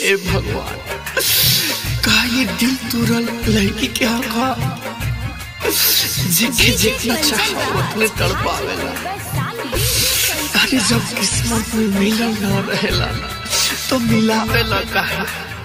ए भगवान का ये दिल तुरल लड़की के आंखा जिखे जितना चाहो उतने तड़पावेला अरे जब किस्मत में मिलल न रहेला तो मिलावेला काहे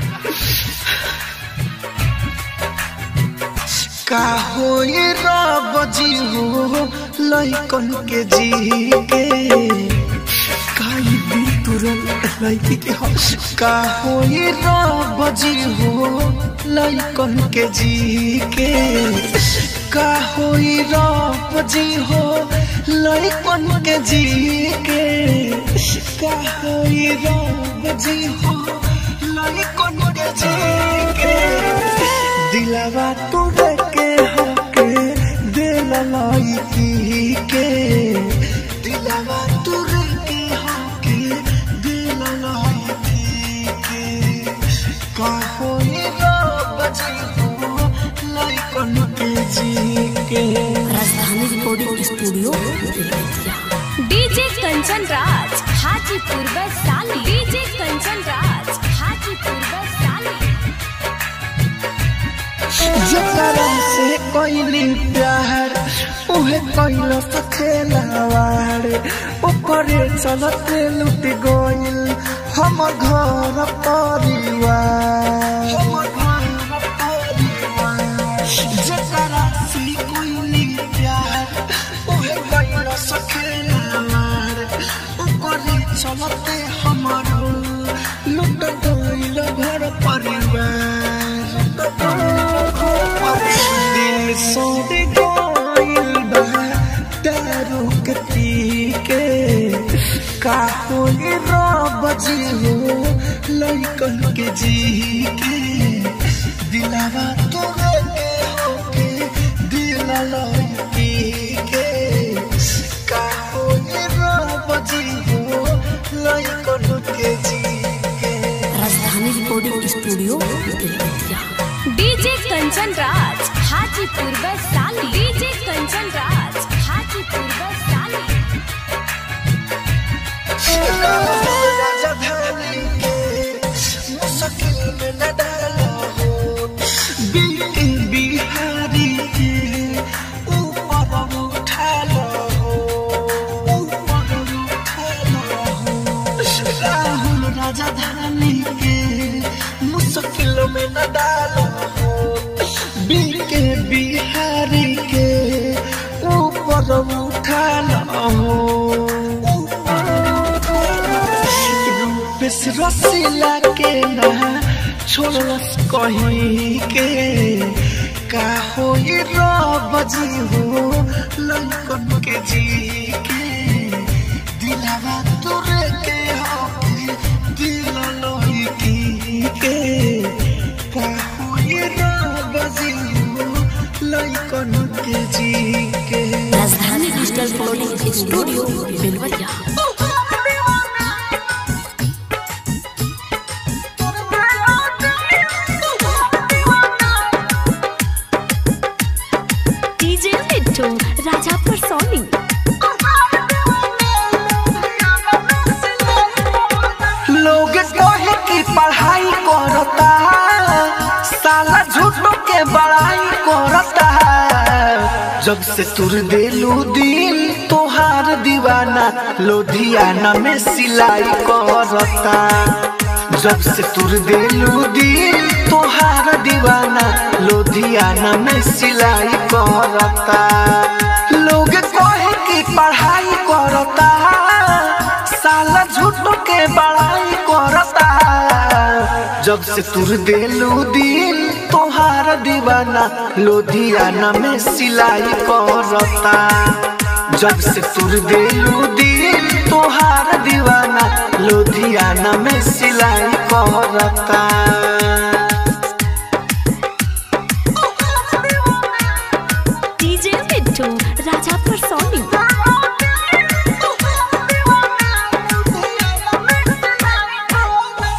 का हो ये रब जी हो लइकन के जी के काई भी तुरल लइकी के हो का हो ये रब जी हो लइकन के जी के का हो ये रब जी हो लइकन के जी के का हो ये रब जी हो लइकन के जी के दिलावा तोड़े के हके दिल लइकी के दिलावा तोड़े के हके दिल लइकी के कहो ये रब जी हो लइकन के जी के Rajdhani recording studio Belwatiya DJ Kanchan Raj Hajipur Vaishali DJ Kanchan Raj Hajipur Vaishali जकरा से कोइली प्यार उहे कोइलो सखेलावार ऊपरे चलते लुट गइल हम घर परिवार जकरा से कोइली प्यार उहे कोइलो सखेलावार ऊपरे चलते हमारो लुट गइल घर परिवार दिल सोड गइल बा दारू के पी के का होई रब जी हो लइकन के जी के दिलावा तोरे के होके दिल लइकी के का होई रब जी हो लइकन के जी के Rajdhani recording studio Belwatiya DJ Kanchan Raj Hajipur Vaishali DJ Kanchan Raj Hajipur Vaishali राजधानी के मुश्किल में न डालो हो बीती बिहारी के ऊपर उठा लो हो ऊपर उठा लो हो राहुल राजधानी के मुश्किल में न डालो हो बीके बिहारी के ऊपर उठा लो हो रूपेश रसीला के ना छोड़स कहीं के का हो ये रब जी हो लइकन के जी के दिलावा तोरे के हो दिल लइकी के का हो ये रब जी हो लइकन के जी के Rajdhani digital recording studio Belwatiya DJ Mittu Rajapur सोनी लोग कहे कि पढ़ाई करता साला झूठो के बड़ाई करता जब से तुर देलू दिल तोहार दीवाना लोधियाना में सिलाई करता जब से तुर देलू दिल तोहार दीवाना लोधियाना में सिलाई करता लोग कहे कि पढ़ाई करता साला झूठो के बड़ाई करता जब से तुर देलू दिल तोहार दीवाना लोधियाना में सिलाई करता जब से तुर देलू दिल तोहार दीवाना लोधियाना में सिलाई करता डीजे मिट्टू राजापुर सोनी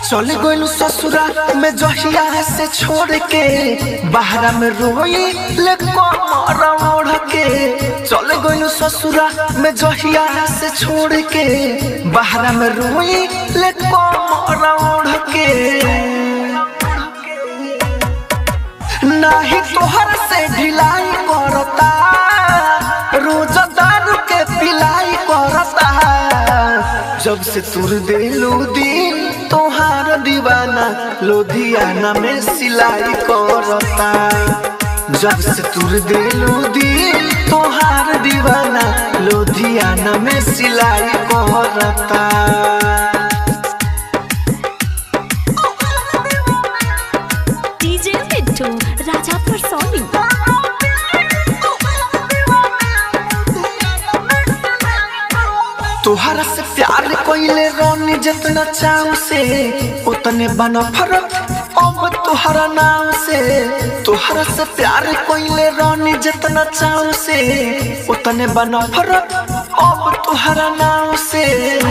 चल गइल ससुरा में जहिया से छोड़ के बाहरा में रोई ले कमर ओढ़ के चल गइल ससुरा में जहिया से छोड़ के बाहरा में रोई ले कमर ओढ़ के नाही तोहर से ढिलाई करता रोज दारू के पिलाई करता जब से तुर दिलू दिल तोहार दीवाना लोधियाना में सिलाई करता जब से तुर दिलू दिल तोहार दीवाना लोधियाना में सिलाई करता डीजे मिट्टू राजा परसोनी तोहरा से प्यार कोइले रोनी जितना चाव से उतने बना फरक अब तोहरा नाम से तोहरा से प्यार कोइले रोनी जितना चाव से उतने बना फरक अब तोहरा नाम से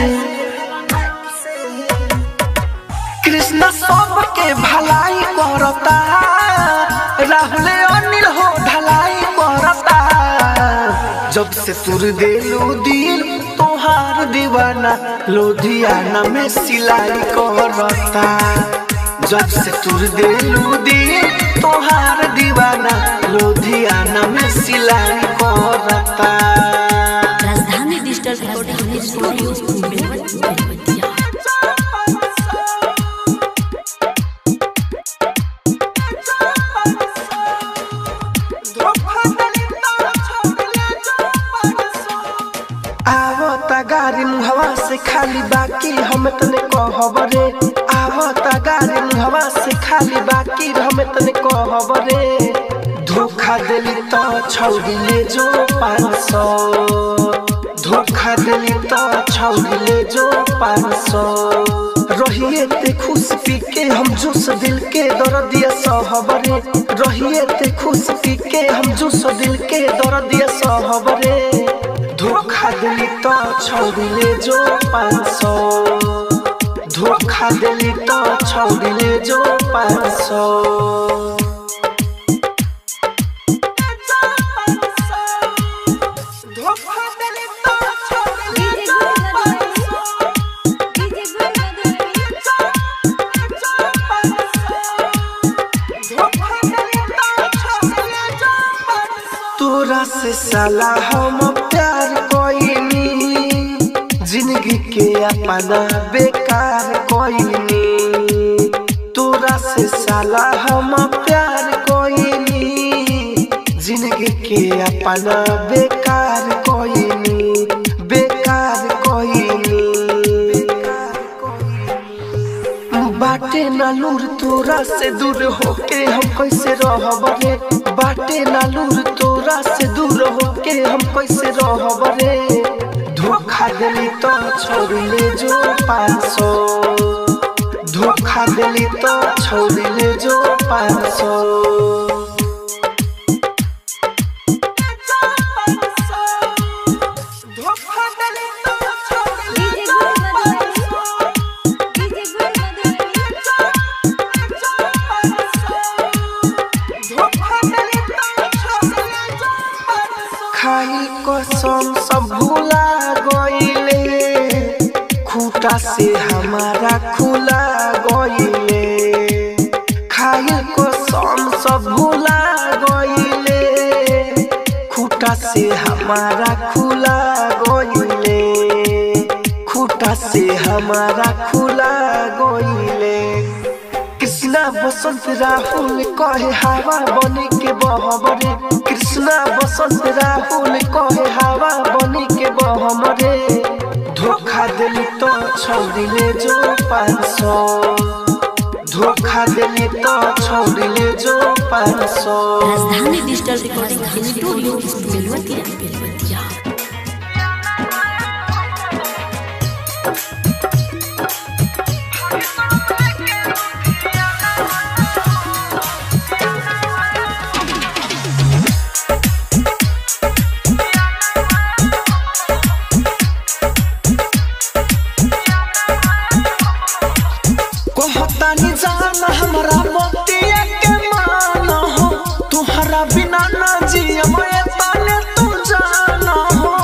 कृष्ण सबके भलाई करता राहुल अनिल हो ढलाई करता जब से तुर दिलू दिल तोहार दीवाना लोधियाना में सिलाई करता जब से तुर दिलू दिल तोहार दीवाना लोधियाना में सिलाई करता राजधानी डिजिटल रिकॉर्डिंग स्टूडियो बेलवतिया आवता गाड़ी मुहवा से खाली बाकी हम तने कहब रे आवता गाड़ी मुहवा से खाली बाकी हम तने कहब रे धोखा दिली तो छौड़ी ले जो पाँच सौ धोखा दिली तो छौड़ी ले जो पाँच सौ रहिए ते खुश पी के हम जूस दिल के दर दिया सहब रे रहिए ते खुश पी के हम जूस दिल के दर दिया सहब रे धोखा दिली तो छौड़िले जो पाँच सौ धोखा दिली तो छौड़िले जो पाँच सौ धोखा दिली तो छौड़िले जो पाँच सौ तोरा से साला हम प्यार कोइनी जिंदगी के अपना बेकार कोइनी तोरा से साला हम प्यार कोइनी जिंदगी के अपना बेकार कोइनी बेकार कोइनी बेकार कोइनी बाटे ना लूर तोरा से दूर होके हम कैसे रहब रे बाटे ना लूर तोरा से दूर होके हम कैसे रहब रे धोखा दिली तो छोड़ ले जो पाँच सौ धोखा दिली तो छोड़ ले जो पाँच सौ धोखा दिली तो छोड़ ले जो पाँच सौ खाई कसम सब भूला गईले खूटा से हमारा खुला गईले खाई कसम सब भूला गईले खूटा से हमारा खुला गईले खूटा से हमारा खुला गईले कृष्णा बसंत राहुल कहे हवा बनी के बहमरे कृष्णा बसंत राहुल कहे हवा बनी के बहमरे धोखा दिली तो छोड़िले जो पाँच सौ धोखा दिली तो छोड़िले जो पाँच सौ Rajdhani digital recording studio Belwatiya Belwatiya कह कहतानी जान हमरा मोतिया के मान हो तुहरा बिना ना जिया मैं ताने तू जाना हो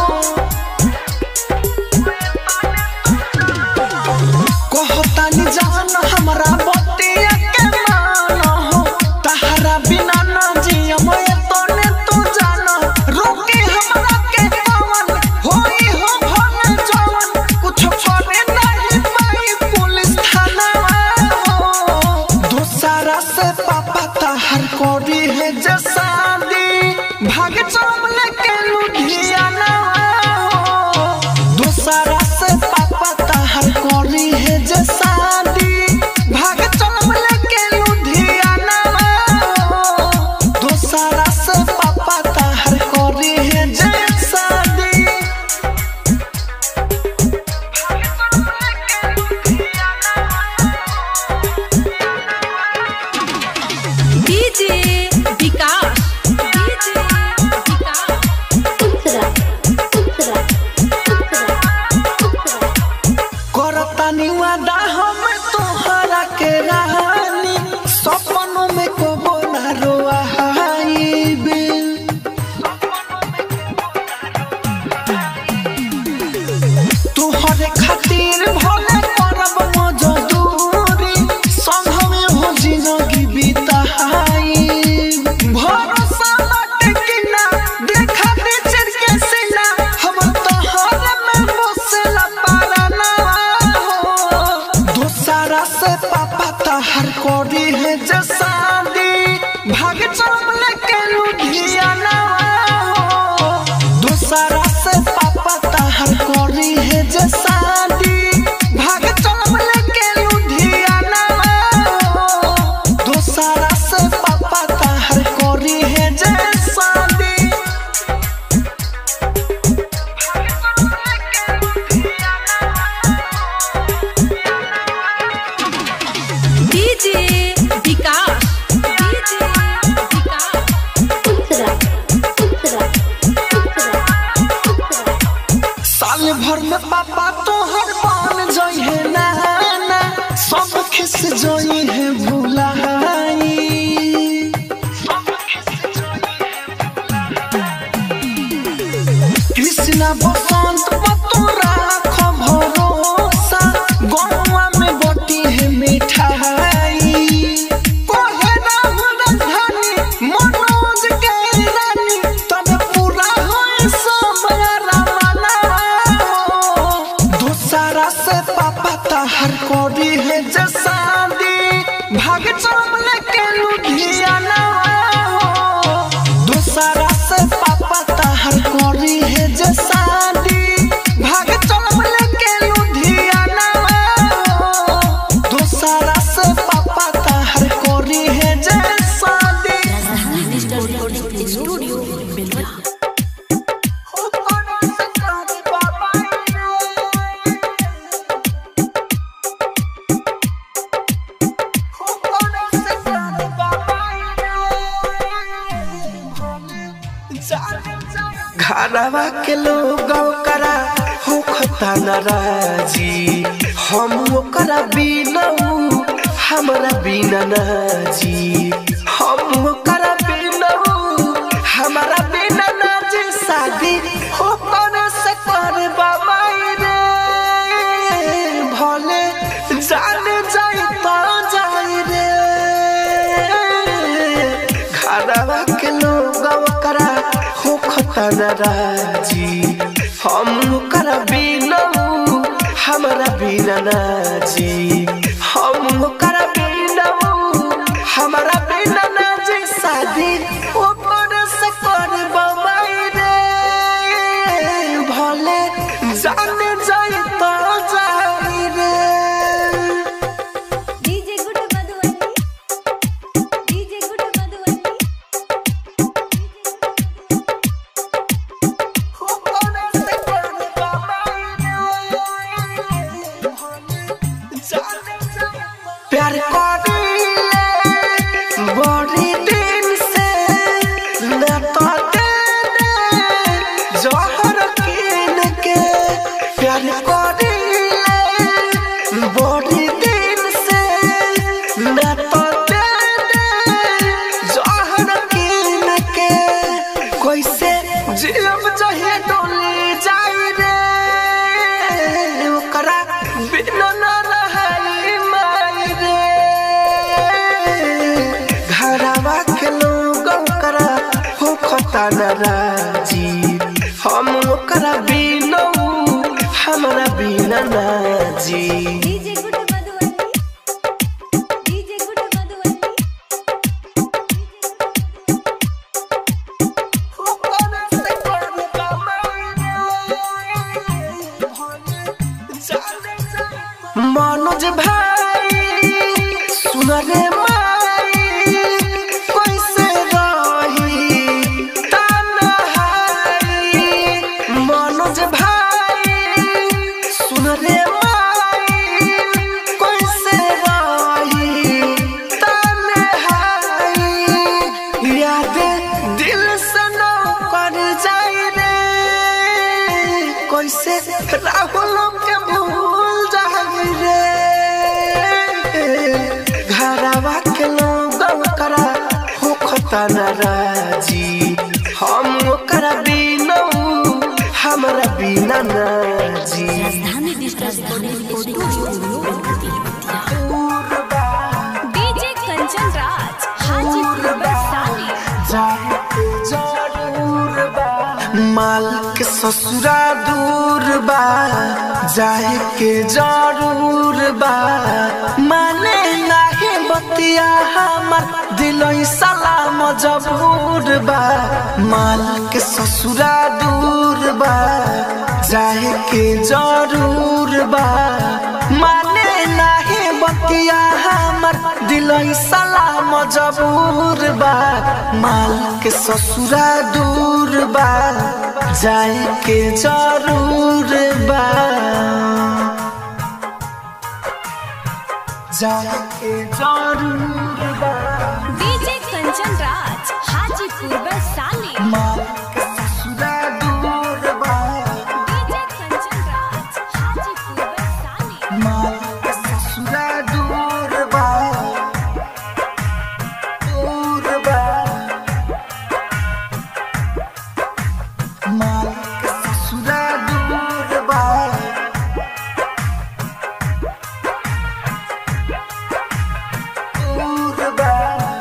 कहतानी जान हमरा मोतिया के मान हो तहरा बिना ना जिया मैं ताने तू जाना रोके हमरा के पवन होई हो भन जवन कुछ करे नहीं पाई पुलिस थाना हो दूसरा से पापा तहर कोरी है जसादी भाग चम लेके लुधियाना हो दूसरा से पापा तहर कोरी है जसादी भाग चम लेके लुधियाना हो दूसरा से पापा तहर कोरी है जसादी डीजे विकास डीजे विकास उत्तरा उत्तरा उत्तरा करतानी वादा हम तोहरा के रानी सपनों में कबो ना रोआईबे तोहरे खातिर भले करब मजदूरी संघमे हो जिंदगी बिताई भरोसा बाटे कि ना देखा बेचर के सीना हम तोहरे में बसेला पाराना हो दूसरा से पापा तहर कोरी है जसादी भाग चम लेके लुधियाना हो दूसरा से पापा तहर कोरी है जसादी भाग चम लेके लुधियाना हो दूसरा से पापा तहर कोरी है जसादी डीजे विकास डीजे विकास उत्तरा उत्तरा उत्तरा उत्तरा साल भर में पापा तोहर बन जई है नाना सब खिस जई है भुलाई कृष्णा बसंत पतोरा भरोसा गौवा में बटी है मिठाई कोहे राहुल धनी मनोज के रानी तब पूरा होए सब रमना दूसरा से पापा तहर कोरी है जसादी भाग चम लेके लुधियाना हो दूसरा से पापा तहर कोरी है जसादी भाग चम लेके लुधियाना हो दूसरा से पापा तहर कोरी है जसादी डिजिटल रिकॉर्डिंग स्टूडियो बेलवा घरवा के लोग करा होखता नाराजी हम ओकरा बिना ऊ हमरा बिना नाजी हम ओकरा बिना ऊ हमरा बिना नाजी शादी हो करे से कर बाबा रे भले जान जाई तो जाई रे घरवा के लोग करा होखता नाराजी हम ओकरा बिना ऊ हमरा बिना नाजी हम ओकरा बिना ऊ हमरा बिना नाजी शादी ऊपर से कर बबाई रे भले जान जाई तो जाई रे डीजे गुड मधुवनी डीजे गुड मधुवनी प्यार करीले बड़ी दिन से न तो देने जहर कीन के प्यार करीले बड़ी दिन से न राजी हम ओकरा बिना हमरा बिना ना जी डीजे गुड मधुवंती डीजे गुड मधुवंती मनोज भाई सुन रे माई कैसे रही तन्हाई मनोज भाई सुन रे माई कैसे रही तन्हाई याद दिल से न कर जाई रे कैसे राहुल के भूल जाई रे घरवा के लोग करा होखता नाराजी हम ओकरा बिना हमरा बिना ना जी Rajdhani digital recording studio DJ Kanchan Raj Hajipur Barsali माल के ससुरा दूर बा जाए के जरूर बा माने नाही बतिया हमर दिल सलाम जबूर बा माल के ससुरा दूर बा जाए के जरूर बा माने नाही बतिया हमर दिल सलाम जबूर बा माल के ससुरा दूर बा जाए के जरूर बा जाए के जरूर बा डीजे कंचन राज हाजीपुर बरसाली माल के ससुरा दूर बा डीजे कंचन राज हाजीपुर बरसाली माल के ससुरा दूर बा दूर बा माल के ससुरा दूर बा दूर बा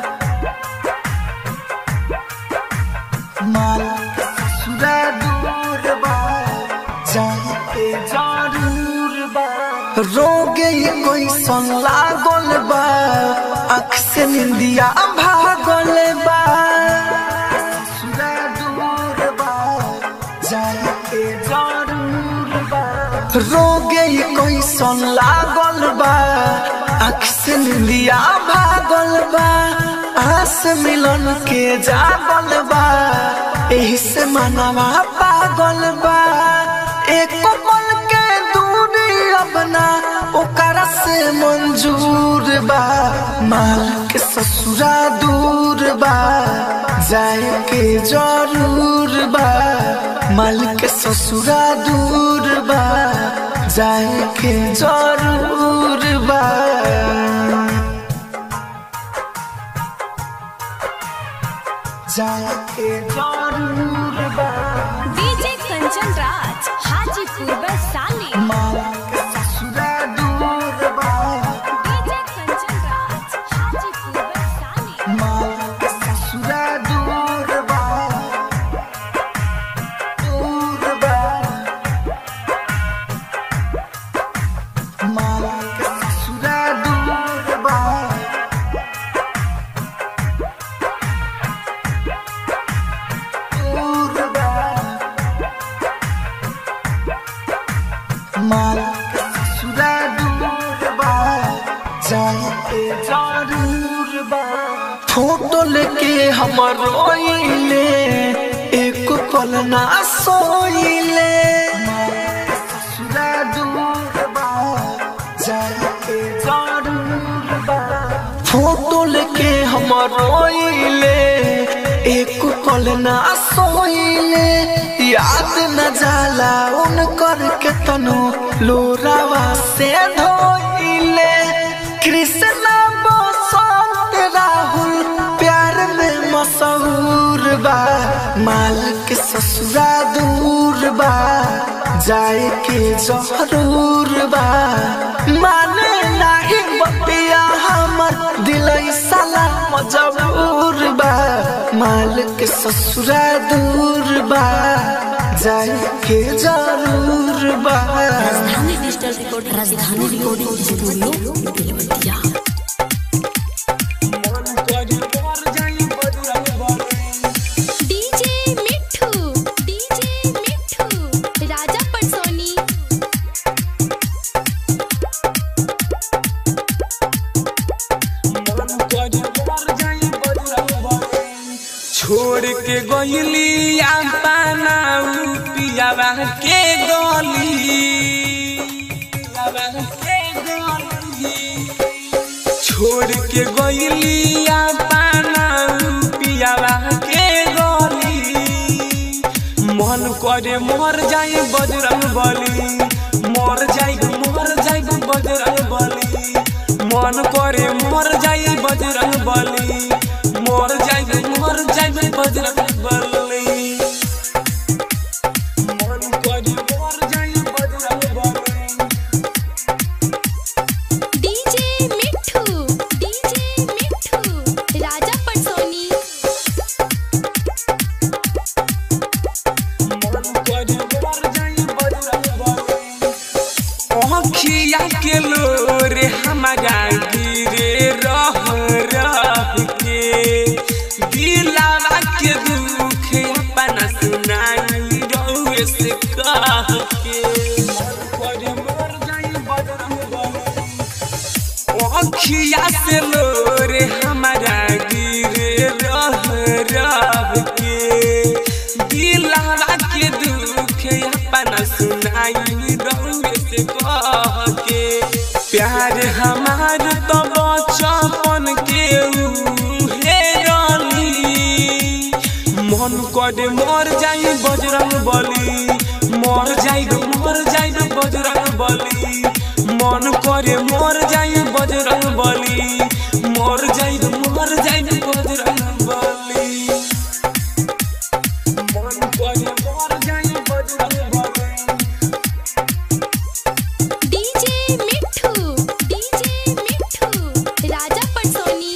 माल के ससुरा दूर बा जाए के जरूर बा रोगे कोई सन लागल बा अख से निंदिया भागल बा ससुरा दूर बा जाए के जरूर बा रोगे कोई सन लागल बा अख से निंदिया भागल बा आस मिलन के जागल बा एही से मनवा पागल बा एक पल के दूरी अपना ओकरा से मंजूर बा माल के ससुरा दूर बा जाए के जरूर बा माल के ससुरा दूर बा जाए के जरूर बा जाए के जरूर बा डीजे कंचन राज हाजीपुर बरसाली माल के ससुरा दूर बा डीजे कंचन राज हाजीपुर बरसाली माल के ससुरा दूर बा दूर बा माल के ससुरा दूर बा दूर बा माल के ससुरा दूर बा जाए के जरूर बा फोटो लेके हमर रोइले एक पल ना सोइले ससुरा दूर बा जाए के जरूर बा फोटो लेके हमर रोइले एक पल ना सोइले याद न जाला उनकर के तनु लोरावा से धोइले कृष्णा बसंत राहुल प्यार में मशहूर बा माल के ससुरा दूर बा जाए के जरूर बा माने नाही बतिया हमर दिल सलाम जबूर बा माल के ससुरा दूर बा जाए के जरूर बा Rajdhani digital recording Rajdhani recording studio Belwatiya DJ Mithu DJ Mithu Raja Patsoni छोड़ के गईली पाना पियावा के गली पियावा के गली छोड़ के गईली पाना पियावा के गली मन करे मर जाए बजरंग बली मर जाए मर जाए बजरंग बली मन करे मर जाए बजरंग बली मर जाए मर जाए बजरंग बली मन करे मर जाए बजरंग बली डीजे मिठू डीजे मिठू राजा पटसोनी अखिया के लोरे हमारा गिरे रह रह के दिलावा के दुख अपना सुनाई रहुए से कह के अखिया से लोरे हमारा गिरे रह रह के दिलावा के दुख अपना सुनाई रहुए से कह के प्यार हमार तो बचपन के उहे रली मन करे मर जाई बजरंग बली मर जाई मर जाई बजरंग बली मन करे मर जाई बजरंग बली मर जाई मर जाई बजरंग बली मन करे मर जाई बजरंग बली डीजे मिठू डीजे मिठू राजा पटसोनी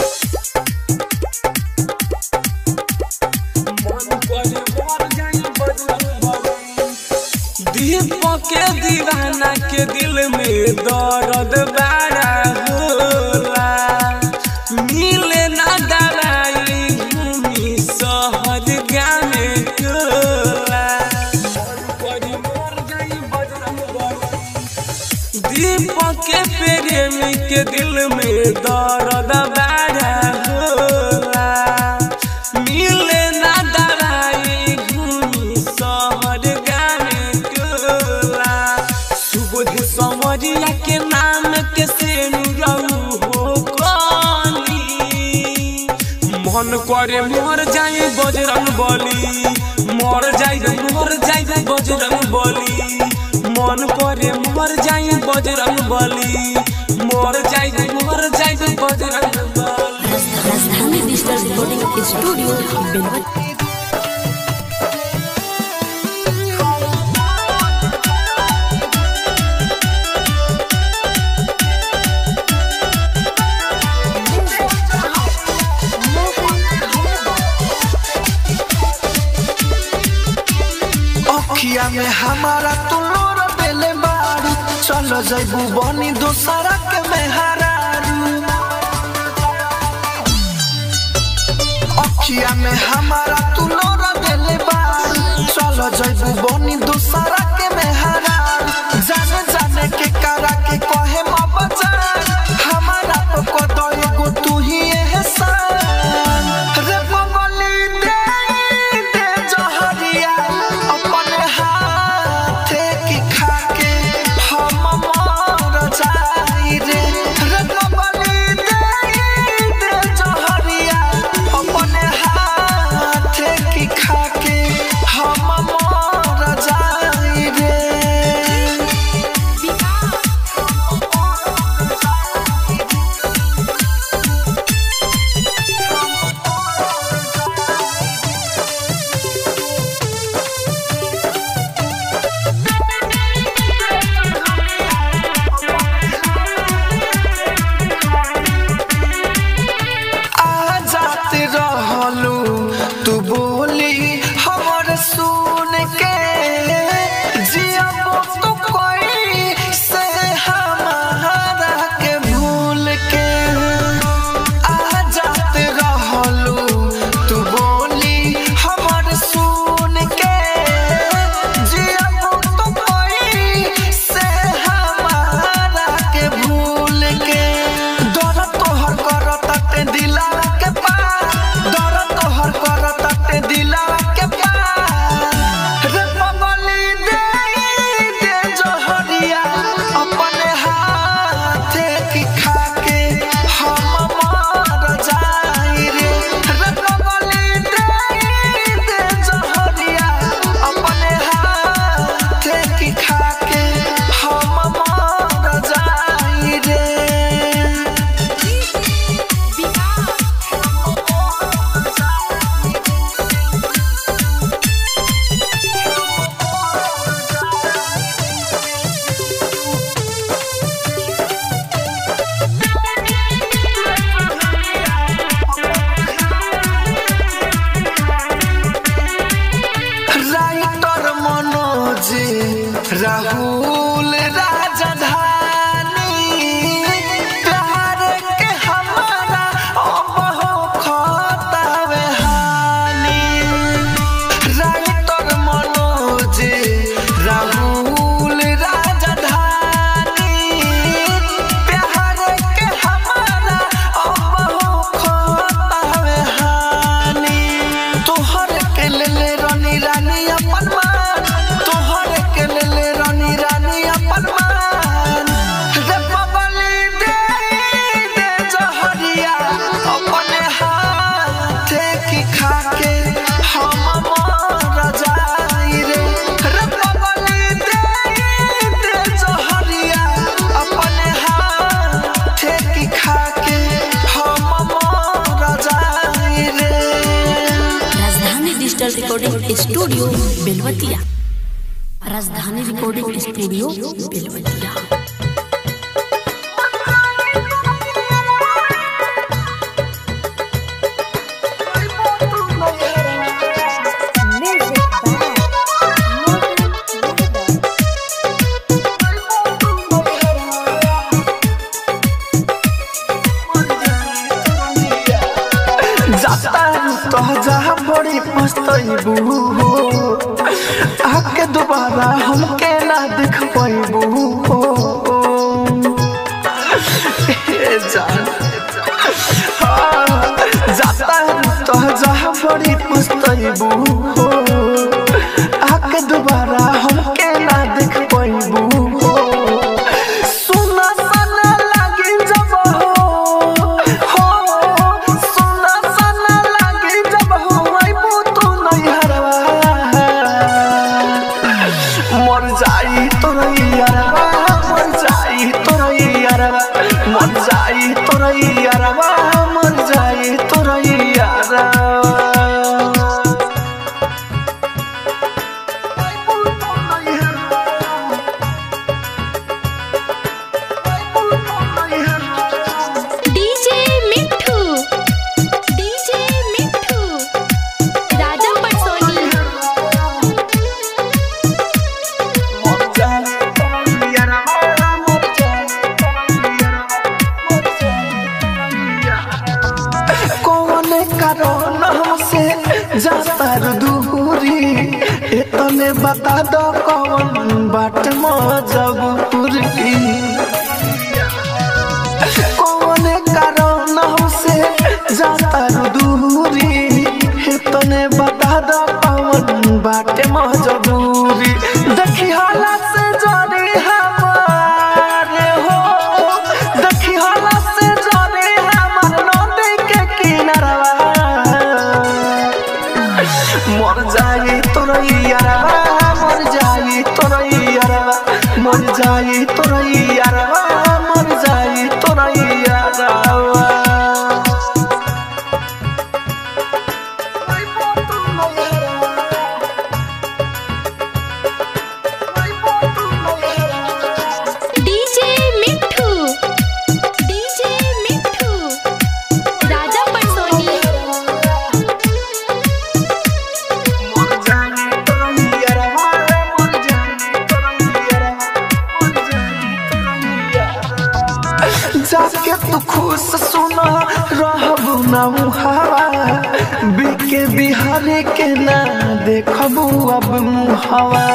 दीपक के दीवाना के दिल में दर्द बड़ा होला मिले ना दवाई घूमी शहर गाने टोला दीपक के प्रेमी के दिल में दर्द बड़ा होला मिले ना दवाई घूमी शहर गाने टोला सुबह समरिया के नाम के से रहू हो कली मन करे मर जाए बजरंग बली मर जाए मर जाए बजरंग बली मन करे मर जाए बजरंग बली मर जाए मर जाए बजरंग बली राजधानी डिजिटल रिकॉर्डिंग स्टूडियो बेलवतिया अखिया में हमारा तू लोर देले बारू चलो जैबू बनी दोसरा के मेहरारू अखिया में हमारा तू लोर देले बारू चलो जैबू बनी दोसरा के मेहरारू जाने जाने के करा के कहे मबजान हमारा तो कदो एगो तू ही एहसान रे बबली दे दे जहरिया अपने हाथे की खाके हम मर जाई रे रे बबली दे दे जहरिया अपने हाथे की खाके हम मर जाई रे recording studio Belwatiya Rajdhani recording studio Belwatiya Music by Mohan Yadav. जाता तो जहाँ बड़ी पछतैबू आके दोबारा हमके ना देख पैबू जान हाँ, जाता तो जहाँ बड़ी पछतैबू आके दोबारा हमके ना देख पैबू सुना सना लागे जब हो हो सुना सना लागे जब हो आइबू तू नैहरवा मर जाई तोरैयरवा मर जाई तोरैयरवा मर जाई तोरैयरवा मर जाई तोरैयरवा आइबू तू नैहरवा आइबू तू नैहरवा डीजे मिठू डीजे मिठू राजा पटसोनी कौन कारण हमसे जाता रू दूरी इतने बता दो कौन बाट मजबूरी कौन कारण हमसे जाता रू दूरी इतने बता दो कौन बाट मजबूरी देखी हालत से जाने हमारे हो देखी हालत से जाने हमार नदी के किनारवा मर जाई तोरैयरवा मर जाई तोरैयरवा मर जाई तोरैयरवा मर जाई तोरैयरवा डीजे मिठू डीजे मिठू राजा पटसोनी जाके तू खुश सुना रहबू ना मुहावा बिके बिहारी के ना देखबू अब मुहावा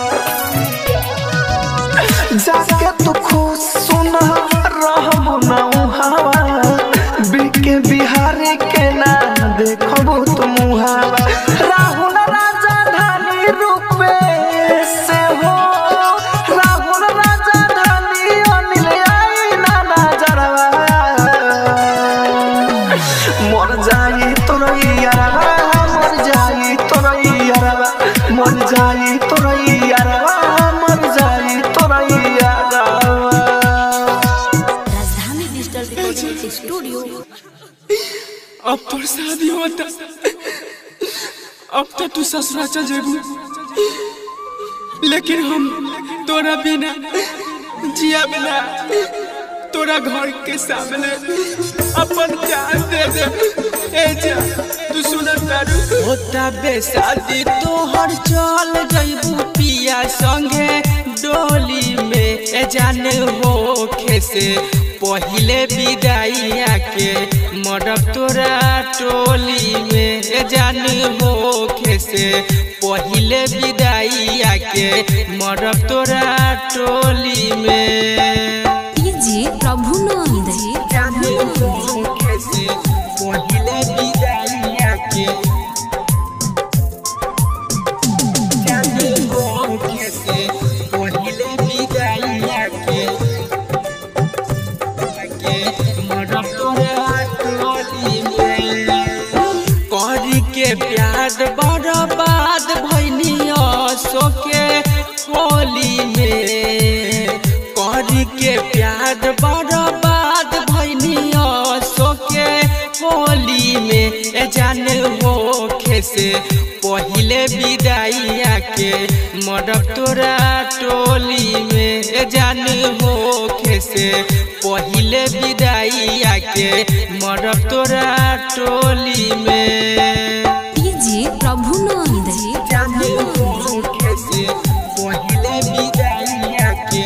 जाके तू खुश सुना रहबू ना मुहावा बिके बिहारी के ना देखबू तू मुहावा राहुल राजा धानी रूपे से हो राहुल राजा धानी अनिल आई ना नजरवा मर जाई तोरैयरवा मर जाई तोरैयरवा मर जाई तोरैयरवा मर जाई तोरैयरवा राजधानी डिजिटल रिकॉर्डिंग स्टूडियो अब तोर शादी होता अब तो तू ससुरा चल जेबू लेकिन हम तोरा बिना जिया बिना तोरा घर के सामने अपन जान दे दे ए जा तू सुनत तारू होता बेशादी तोहर चल जइबू पिया संगे डोली में ए जान हो खेसे पहिले विदाइया के मरब तोरा टोली में ए जान हो खेसे पहिले विदाइया के मरब तोरा टोली में डीजे प्रभुनंद कैसे पहिले विदाइया के जाने हो कैसे पहिले विदाइया के के मरब तोरा टोली में करी के प्यार बर्बाद भैनिया सोके होली में करी के प्यार बर्बाद भैनिया सोके होली में ए जान हो खेसे पहिले विदाइया के मरब तोरा टोली में ए जान होखे से पहिले विदाइया के मरब तोरा टोली में डीजे प्रभुनंद जान होखे से पहिले विदाइया के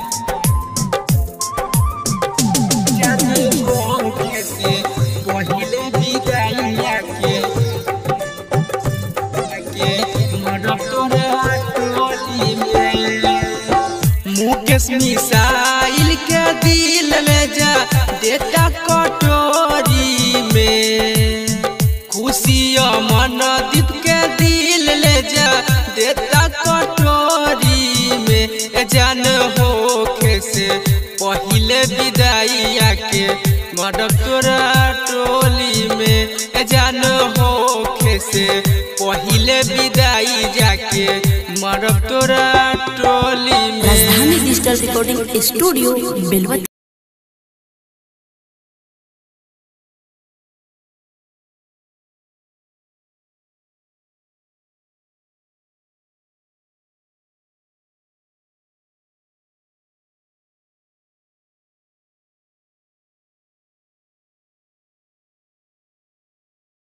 जान होखे से पहिले विदाइया के के मरब तोरा टोली में मुकेश मिसाइल के दिल में जा देता कटोरी में खुशी मन दीप के दिल ले जा देता कटोरी में ए जान होखे से पहिले विदाइया के मरब तोरा टोली में ए जान होखे से पहिले विदाई जाके मरब तोरा टोली में राजधानी डिजिटल रिकॉर्डिंग स्टूडियो बेलवती